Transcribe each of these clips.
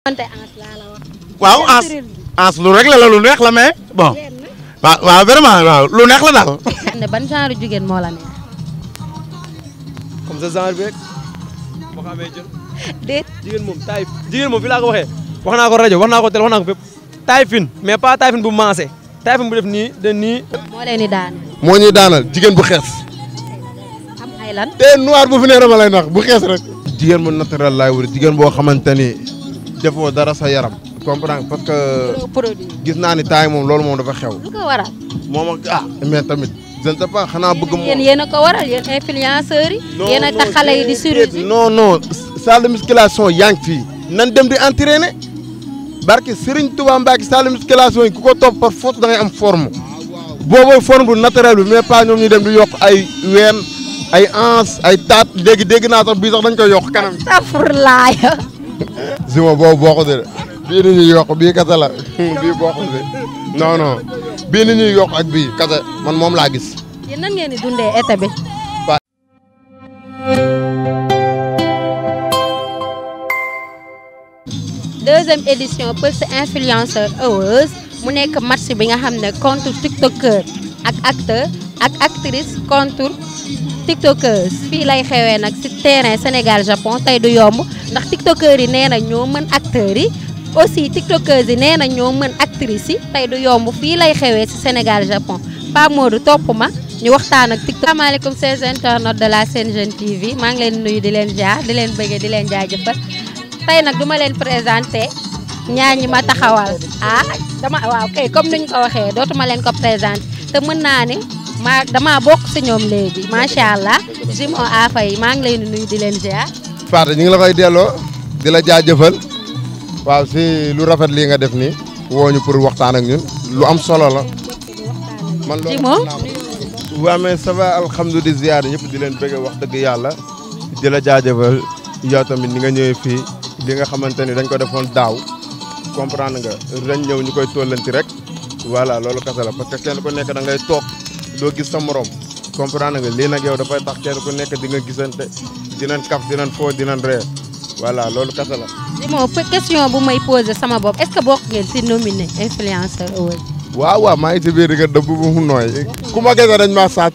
wante ans laa la wax. waaw ans ans lu rek la la lu neex la mais bon waaw waaw vraiment waaw lu neex la daal. ne ban genre jigéen moo la neex. comme ça genre bi rek boo xamee jël déet jigéen moom taay jigéen moom fi laa ko waxee wax naa ko rajo wax naa ko télé wax naa ko fépp taay fin mais pas taay fin bu maase taay fin bu def nii de nii moo leen di daane. moo ñuy daanal jigéen bu xees. am ay lan. te noir bu fi nee dama lay nax bu xees rek. jigéen bu naturel laay wër jigéen boo xamante ni defoo dara sa yaram. comprendre parce que produit. gis naa ni taay moom loolu moom dafa xew. lu ko waral. moom ak ah mais tamit je ne sais pas xanaa bëgg moom. yéen yéen a ko waral yéen influenceurs yi. yéen a tax xale yi di chirurgie. non non salle de musculation yaa ngi fii. nan dem di entraîner barke Serigne Touba Mbacke salle de musculation yi ku ko topp par force da ngay am forme boobooy forme bu naturel bi mais pas ñoom ñu dem di yokk ay ween ay ans ay taat léegi dégg naa sax bii sax dañ koy yokk kanam. astafurlaay. zima boobu bokkul de bii ni ñuy yokk bii kese la bii bokkul de non non bii ni ñuy yokk ak bii kese man moom laa gis. yéen nan ngeen di dundee été bi. deuxième édition Pulse Influencer Awards mu nekk match bi nga xam ne contre tiktokeur ak acteur ak actrice contre tiktokers fii lay xewee nag ci terrain Sénégal Japon tey du yomb ndax tiktokers yi nee na ñoo mën acteurs yi aussi tiktokers yi nee na ñoo mën actrices yi tey du yomb fii lay xewee ci Sénégal Japon Pape Modou topp ma ñu waxtaan ak tiktok asalaamaaleykum chers internautes de la Sen Jeune TV maa ngi leen nuyu di leen jaar di leen bëggee di leen jaajëfal tey nag duma leen présenté ñaar ñi ma taxawal ah dama waaw kay comme nuñ ko waxee dootuma leen ko présenté te mën naa ne maa damaa bokk si ñoom léegi macha allah Jimon Afa yi maa ngi leen di nuyu di leen ziar. Fatou ñu ngi la koy delloo di la jaajëfal waaw si lu rafet lii nga def nii woo ñu pour waxtaan ak ñun lu am solo la. man loolu Jimon. waaw mais ça va alhamdulilah ziar ñëpp di leen bëgg wax dëgg yàlla di la jaajëfal yow tamit ni nga ñëwee fii li nga xamante ni dañ ko defoon daaw comprendre nga ren ñëw ñu koy tollanti rek voilà loolu kese la parce que kenn ku nekk da ngay toog doo gis sa morom comprendre nga lii nag yow dafay tax kenn ku nekk di nga gisante dinañ kaf dinañ foo dinañ ree voilà loolu kese la. Jimon question bu may posé sama bopp est-ce que bokk ngeen si nominé influenceur award. waaw waaw maa ngi ci biir di nga dëbb bu mu nooy ku ma gëstoo dañ maa sàcc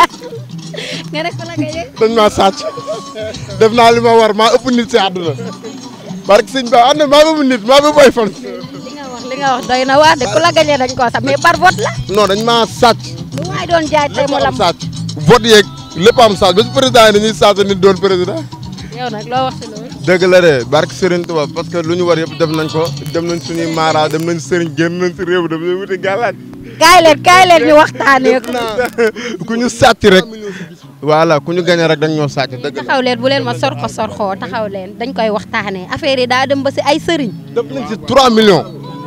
nga def la nga dañ maa sàcc def naa li ma war maa ëpp nit si àdduna barke sëñ ba ànd maa ëpp nit maa ëpp ay fan. li nga wax li nga wax doy na waar de ku la gañee dañ koo sax mais par vote la. non dañ maa sàcc. lu waay doon jaay tey mu lépp lam am sàcc vote yeeg lépp am sàcc ba si président yi dañuy sàcc nit doon président. yow nag loo wax si loolu. dëgg la de barke Serigne Touba parce que lu ñu war yëpp def nañ ko dem nañ suñuy maara dem nañ Serigne génn nañ si réew dem nañ wuti gàllaaj. kaay leen kaay leen ñu waxtaanee ko. ku ñu sàcc rek. voilà ku ñu gañe rek dañ ñoo sàcc dëgg la. taxaw leen bu leen ma sorxo sorxoo taxaw leen dañ koy waxtaanee affaire yi daa dem ba si ay sëriñ. def nañ si 3 millions.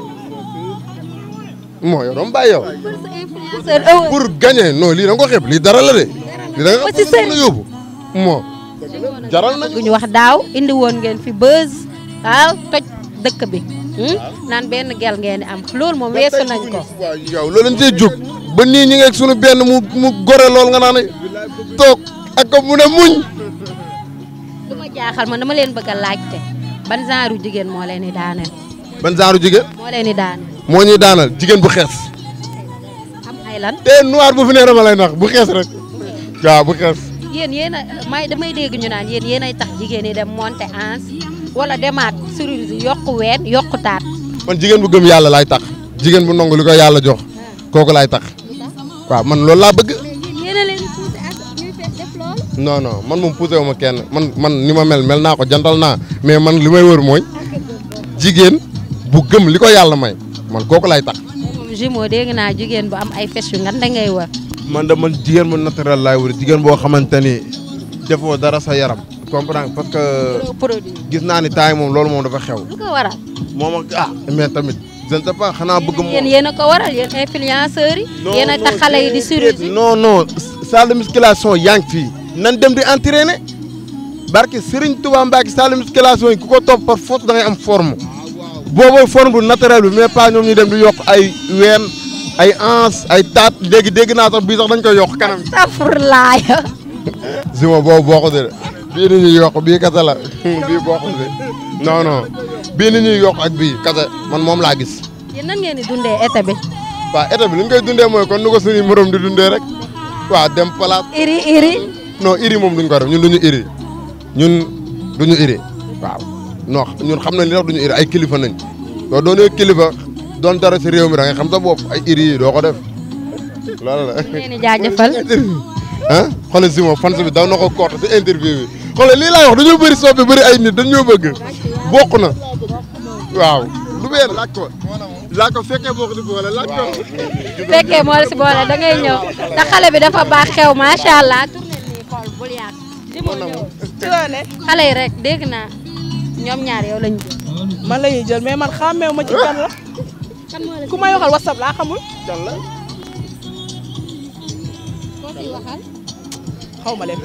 moo yow dama bàyyi yow. influenceur award. pour gagner non lii da nga ko xeeb lii dara la de. lii da nga Ba ci sëriñ. ko yóbbu. moo jaral nañu. gu ñu wax daaw indi woon ngeen fi buzz waaw toj dëkk bi. hmm? naan benn gel ngeen di am loolu moom weesu nañ ko. waaw yow loolu lañ see jóg ba nii ñi ngeeg suñu benn mu mu gore lool nga naan toog ak ko mu ne muñ. lu ma jaaxal man dama leen bëgg a laajte ban genre jigéen moo leen di daaneel. ban genre jigéen. moo leen di daaneel. moo ñuy daanal jigéen bu xees. am ay lan. te noir bu fi nee dama lay nax bu xees rek. waaw bu xees. yéen yéen a may damay dégg ñu naan yéen yéen ay tax jigéen yi dem monter ans wala demaat chirurgie yokku ween yokku taat. man jigéen bu gëm yàlla laay tax. jigéen bu nangu li ko yàlla jox. kooku laay tax. waaw man loolu laa bëgg. yéen a leen di poussé ak ñuy def loolu. non non man moom poussé wu ma kenn man man ni ma mel mel naa ko jantal naa mais man li may wër mooy jigéen bu gëm li ko yàlla may man kooku laay tax. moom Jimo dégg naa jigéen bu am ay fes yu ngan da ngay wër. man de man jigéen bu naturel laay wër jigéen boo xamante ni defoo dara sa yaram. comprendre parce que produit. gis naa ni taay moom loolu moom dafa xew. lu ko waral. moom ak ah mais tamit je ne sais pas xanaa bëgg moom. yéen yéen a ko waral yéen influenceurs yi. yéen a tax xale yi di chirurgie. non non salle de musculation yaa ngi fii nan dem di entraîner barke Serigne Touba Mbacke salle de musculation yi ku ko topp par force da ngay am forme boobooy forme bu naturel bi mais pas ñoom ñu dem di yokk ay ween ay ans ay taat léegi dégg naa sax bii sax dañ koy yokk kanam. astafurlaay. zima boobu bokkul de bii ni ñuy yokk bii kese la bii bokkul de non non bii ni ñuy yokk ak bii kase man moom laa gis yéen nan ngeen di dundee été bi. waaw état bi li ñu koy dundee mooy kon nu ko suñuy morom di dundee rek waaw dem palaat iri iri. non iri moom duñ ko def ñun duñu iri ñun duñu iri waaw non ñun xam nañ li tax duñu iri ay kilifa nañ doo doonee kilifa doon dara si réew mi da ngay xam sa bopp ay iri yi doo ko def loolu la ñu leen di jaajëfal. ah xoolal si moom fan bi daw na ko koote si interview bi xoolal lii laay wax dañoo bëri soppi bëri ay nit dañoo bëgg bokk na waaw du benn laaj ko laaj ko fekkee bokk di boole laaj ko fekkee moo la si boole da ngay ñëw te xale bi dafa baax xew macha allah. tourné nii xool bul yàq. di moo ñëw ci loo ne xale yi rek dégg naa ñoom ñaar yow lañu jël. man la ñuy jël mais man xàmmeewu ma ci kan la kan moo la ku may waxal whatsapp laa xamul kan la koo siy waxal. xaw ma leen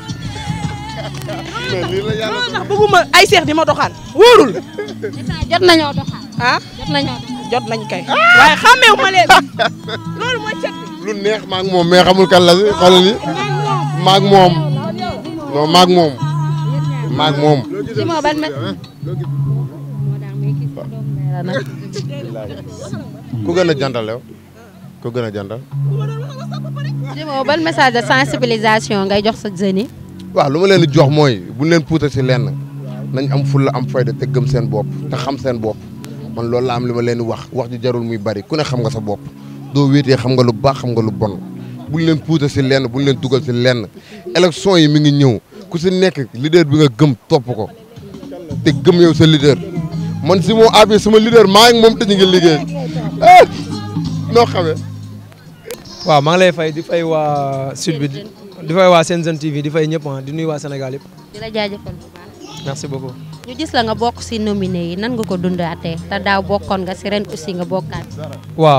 mais lii la yàlla non ndax bëgguma ay seex di ma doxaan wóorul état jot nañoo doxal. ah jot nañoo doxal. jot nañ kay waaye xàmmeewu ma leen loolu mooy cet bi lu neex maag moom mais xamul kan la si xoolal ni maag moom non maag moom maag moom si moo ban me. moo tax muy gis sa doom ndey la nag. ku gën a jantal yow ku gën a jantal si moo ban message de sensibilisation ngay jox sa jeunes yi. waaw lu ma leen di jox mooy buñ leen puuta si lenn nañ am fulla am fayda te gëm seen bopp te xam seen bopp man loolu la am li ma leen di wax wax ji jarul muy bari ku ne xam nga sa bopp doo wéetee xam nga lu baax xam nga lu bon buñ leen puuta si lenn buñ leen dugal si lenn élection yi mi ngi ñëw ku si nekk leader bi nga gëm topp ko te gëm yow sa leader man si moo abi sama leader maa ngi moom te ñu ngi liggéey ah noo xamee waaw maa ngi lay fay di fay waa sud bi di fay waa Sen Jeune TV di fay ñëpp ah di nuyu waa Sénégal yëpp di la jaajëfal bu baax. merci beaucoup. ñu gis la nga bokk si nominé yi nan nga ko dundaatee te daaw bokkoon nga si ren aussi nga bokkaat. waaw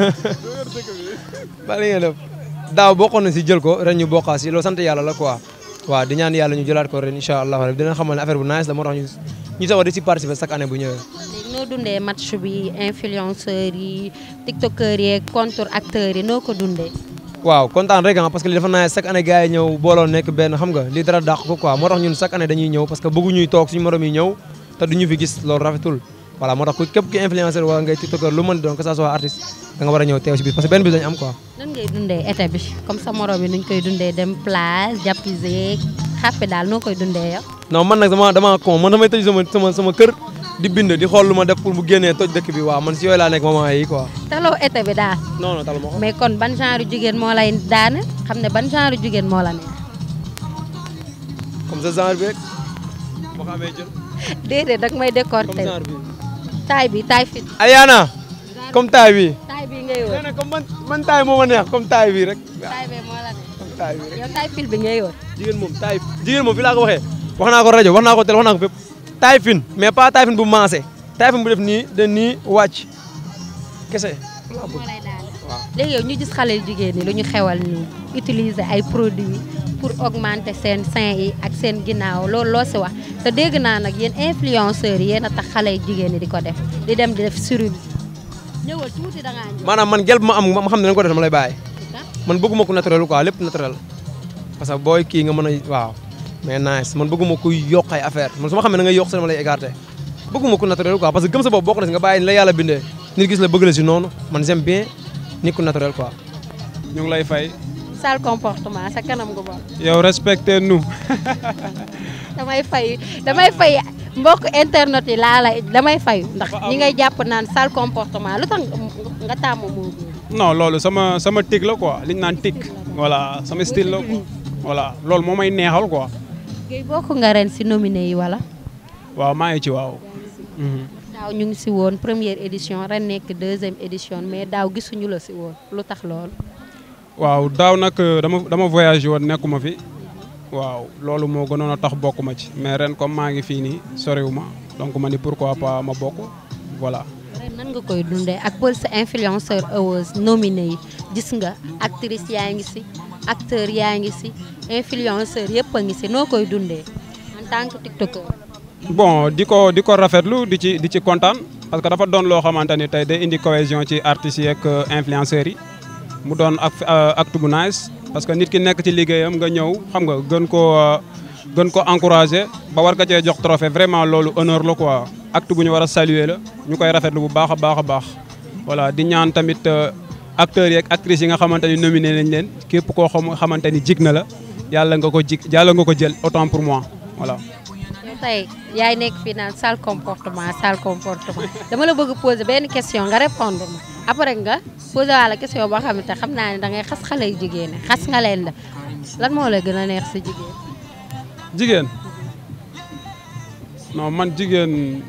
ba li ngeen def daaw bokkoon na si jël ko ren ñu bokkaa si loolu sant yàlla la quoi waaw di ñaan yàlla ñu jëlaat ko ren incha allah rabi dina xamal ne affaire bu nice la moo tax ñu ñu sawar di si participer chaque année bu ñëwee. léegi noo dundee match bi influenceurs yi tiktokers yi contre acteurs yi noo ko dundee. waaw kontaan rek ah parce que li dafa nice chaque année gars yi ñëw booloo nekk benn xam nga li dara dàq ko quoi moo tax ñun chaque année dañuy ñëw parce que bëggu ñuy toog suñu morom yi ñëw te duñu fi gis loolu rafetul voilà moo tax ku képp ki influenceur wala ngay tiktoker lu mën di doon que ça soit artiste da nga war a ñëw teew si biir parce que benn bis dañu am quoi. nan ngay dundee été bi comme sa morom yi nuñ koy dundee dem plage jàppise xàppe daal noo koy dundee yow. non man nag dama dama con man damay tëj sama sama sama kër di bind di xool lu ma def pour bu génnee toj dëkk bi waaw man si yooyu laa nekk moment yi quoi. taloo été bi daal. non non talu ma ko. mais kon ban genre jigéen moo lay daane xam ne ban genre jigéen moo la neex. comme ça genre bi rek boo xamee jël déedéet dag may comme décorter genre bi. taay bi taay fit Ayana comme taay bi. taay bi ngay wër nee na comme man man taay moo ma neex comme taay bi rek. taay bi moo la neex comme taay bi rek. yow taay fil bi ngay wër. jigéen moom taay jigéen moom fi laa ko waxee wax naa ko rajo wax naa ko télé wax naa ko fépp taay fin mais pas taay fin bu maase taay fin bu def nii de nii wàcc kese. moo lay daane. waaw. léegi yow ñu gis xale yu jigéen ñi lu ñu xewal nii utiliser ay produits pour augmenter seen sein yi ak seen ginnaaw loolu loo si wax te dégg naa nag yéen influenceurs yi yéen a tax xale yu jigéen ñi di ko def di dem di def chirurgie ñëwal tuuti da ngaa ñëw. maanaam man gel bu ma am ma xam ne dañ ko def dama lay bàyyi man bëgguma ko naturel quoi lépp naturel parce que booy kii nga mën a waaw mais nice man bëgguma kuy yokk ay affaire man su ma xam ne da ngay yokk sa dama lay écarté bëgguma ko naturel quoi parce que gëm sa bopp bokk na si nga bàyyi ni la yàlla bindee nit gis la bëgg la si noonu man j'aime bien nit ku naturel quoi ñu ngi lay fay sale comportement sa kanam gu bon yow respecté nous damay fay damay fay mbokk internet yi laa lay damay fay ndax ñi ngay jàpp naan sale comportement lu tax nga tàmm moo boobu non loolu sama sama tic la quoi li ñu naan tic voilà sama style la quoi voilà loolu moo may neexal quoi Guèye bokk nga ren si nominé yi wala waaw maa ngi ci waaw Mhm. daaw ñu ngi si woon première édition ren nekk deuxième édition mais daaw gisuñu la si woon lu tax loolu waaw daaw nag dama dama voyagé woon nekkuma fi waaw loolu moo gënoon a tax bokk ma ci mais ren comme maa ngi fii nii soriwu ma donc ma ni pourquoi pas ma bokk voilà ren nan nga koy dundee ak Pulse influenceur awards nominé yi gis nga actrice yaa ngi si acteur yaa ngi si influenceur yëpp a ngi si noo koy dundee en tant que tiktoker bon di ko di ko rafetlu di ci di ci kontaan parce que dafa doon loo xamante ni tey day indi cohésion ci artistes yi ak influenceurs yi mu doon ak acte bu nice parce que nit ki nekk ci liggéeyam nga ñëw xam nga gën koo gën ko encouragé ba war ka cee jox trophée vraiment loolu honneur la quoi acte bu ñu war a saluer la ñu koy rafetlu bu baax a baax a baax voilà di ñaan tamit acteurs yi ak actrices yi nga xamante ni nominé nañ leen képp koo xam xamante ni jig na la yàlla nga ko jig yàlla nga ko jël autant pour moi voilà. yow tey yaay nekk fii naan sale comportement sale comportement dama la bëgg poser benn question nga répondre ma après nga poser wala question boo xamante xam naa ne da ngay xas xale yu jigéen ñi xas nga leen da lan moo la gën a neex sa jigéen. jigéen non man jigéen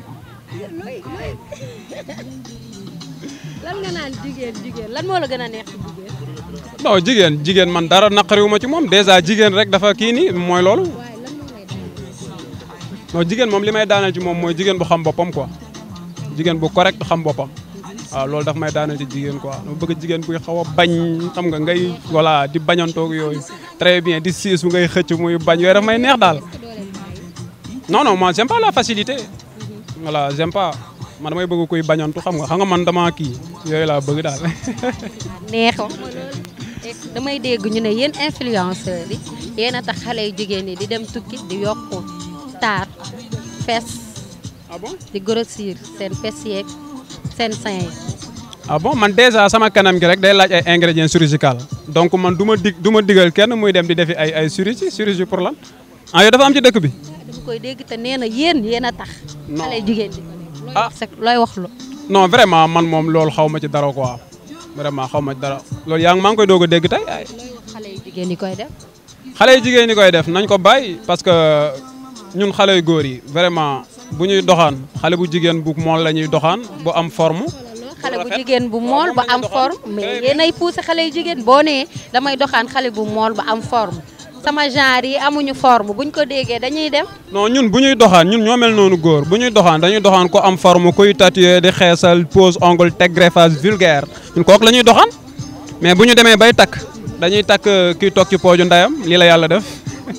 lan nga naan jigéen jigéen lan moo la gën a neex sa jigéen. non jigéen jigéen man dara naqariwuma ci moom déjà jigéen rek dafa kii nii mooy loolu waaye lan moo lay daal. non jigéen moom li may daaneel ci moom mooy jigéen bu xam boppam quoi jigéen bu correct xam boppam waaw loolu daf may daaneel ci jigéen quoi dama bëgg jigéen buy xaw a bañ xam nga ngay voilà di bañantoog yooyu très bien di siis bu ngay xëcc muy bañ yooyu daf may neex daal non non moi j'aime pas la facilité voilà j'aime pas man damay bëgg kuy bañantu xam nga xam nga man dama kii yooyu laa bëgg daal neex wax ma loolu damay dégg ñu ne yéen influenceurs yi yéen a tax xale yu jigéen ñi di dem tukki di yokku taar fes ah bon di grossir seen fes yeeg seen sein yi. ah bon man déjà sama kanam gi rek day laaj ay ingrédients chirurgicaux donc man du ma dig du ma digal kenn muy dem di defi ay ay chirurgie chirurgie pour lan ah yow dafa am ci dëkk bi dama koy dégg te nee na yéen yéen a tax. Non. xale yu jigéen di ko def. looy Ah. wax sa- looy wax lu. non vraiment man moom loolu xaw ma ci dara quoi vraiment xaw ma ci dara loolu yaa ngi maa ngi koy doog a dégg tey ay looy wax xale yu jigéen yi koy def. xale yu jigéen ñi koy def nañ ko bàyyi parce que ñun xale yu góor yi vraiment bu ñuy doxaan xale bu jigéen bu mool la ñuy doxaan bu am forme xale bu rafet. jigéen bu mool ba am forme mais yéen ay poussé xale yu jigéen boo nee damay doxaan xale bu mool ba am forme sama genre yi amuñu forme buñ ko déggee dañuy dem. non ñun bu ñuy doxaan ñun ñoo mel noonu góor bu ñuy doxaan dañuy doxaan ko am forme kuy tatoué di xeesal pose ongle teg greffage vulgaire ñun kooku la ñuy doxaan mais bu ñu demee bay takk dañuy takk kiy toog ci pooju ndayam lii la yàlla def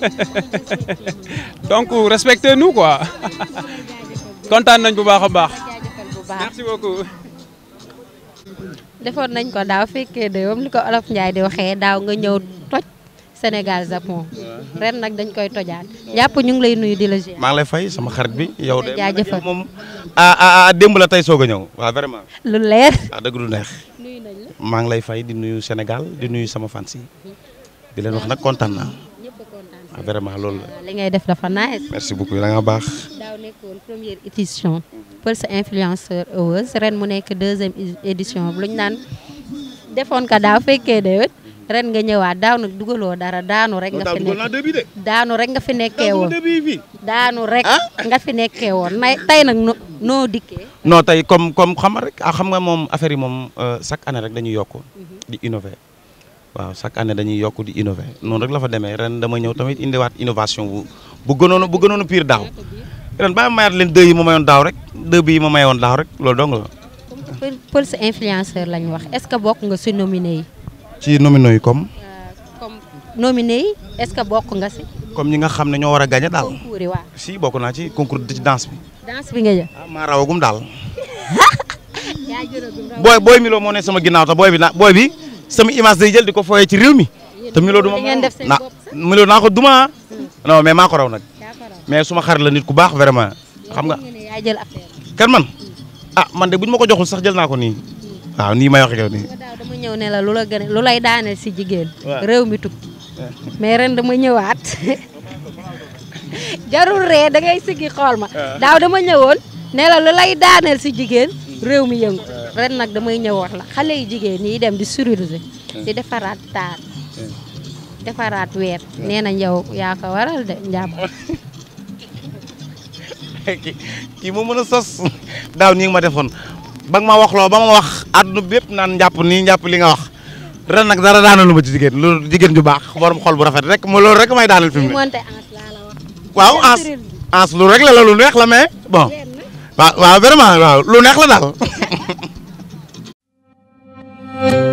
donc respectez nous quoi kontaan nañ bu baax a baax jaajëfal bu baax. merci beaucoup defoon nañ ko daaw fekkee de moom li ko olof Ndiaye di waxee daaw nga ñëw toj Sénégal Japon ren nag dañ koy tojaat jàpp ñu ngi lay nuyu di la ziar. maa ngi lay fay sama xarit bi yow de jaajëfal. yow moom ah ah ah démb la tey soog a ñëw waaw vraiment lu leer. ah dëgg du neex nuyu nañ la maa ngi lay fay di nuyu Sénégal di nuyu sama fans yi di leen wax nag kontaan naa ñëpp a kontaan. ah vraiment loolu la li ngay def dafa nice. merci beaucoup da nga baax daaw nekkoon première édition Pulse Influenceur Awards ren mu nekk deuxième é- édition lu ñu naan defoon ko daaw fekkee de ren nga ñëwaat daaw nag dugaloo dara daanu rek nga fi nekk début de daanu rek nga fi nekkee woon début bi daanu rek nga fi nekkee woon nay tey nag no noo dikkee non tey comme comme xam nga rek ah xam nga moom affaire yi moom euh, chaque année rek dañuy yokk di innover waaw chaque année dañuy yokk di innover noonu rek la fa demee ren dama ñëw tamit indiwaat innovation bu bu gënoon bu gënoon pire daaw ren bàyyi ma mayaat leen deux yi ma mayoon daaw rek deux bi yi ma mayoon daaw rek loolu dong la Pul- Pulse Influenceur lañ wax est-ce que bokk nga si nominé yi ci nomino yi comme comme nominé yi est-ce que bokk nga si comme ñi nga xam ne ñoo war a gagné daal concours yi waaw si bokk naa ci concours ci danse bi danse bi nga jël ah maa rawagum daal yaa jëlagum raw booy booy Milo moo ne sama ginnaaw te booy bi na booy bi sama image day jël di ko fooyee ci réew mi te Milo duma li ngeen def seen na bopp sax. Milo naa ko duma non mais maa ko raw nag yaa ko raw mais suma xarit la nit ku baax vraiment xam nga nga ne yaa jël affaire kan man ah man de bu ñu ma ko joxul sax jël naa ko nii waaw nii may wax ak yow nii ba daaw dama ñëw ne la lu la gën a lu lay daaneel si jigéen Waaw. réew mi tukki mais ren dama ñëwaat jarul ree da ngay siggi xool ma daaw dama ñëwoon ne la lu lay daaneel si jigéen réew mi yëngu ren nag damay ñëw wax la xale yu jigéen yi dem di chirurgie di defaraat taar defaraat weer nee nañ yow yaa ko waral de njàpp kii kii moo mën a sos daaw nii nga ma defoon ba nga ma wax loo ba ma wax àdduna bépp naan njàpp nii njàpp li nga wax ren nag dara daanalu ma ci jigéen loolu jigéen ju baax borom xol bu rafet rek mo loolu rek may daanal fi mu ne monte ans laa la wax waaw ans ans lu rek la la lu neex la mais bon waaw waaw vraiment waaw lu neex la daal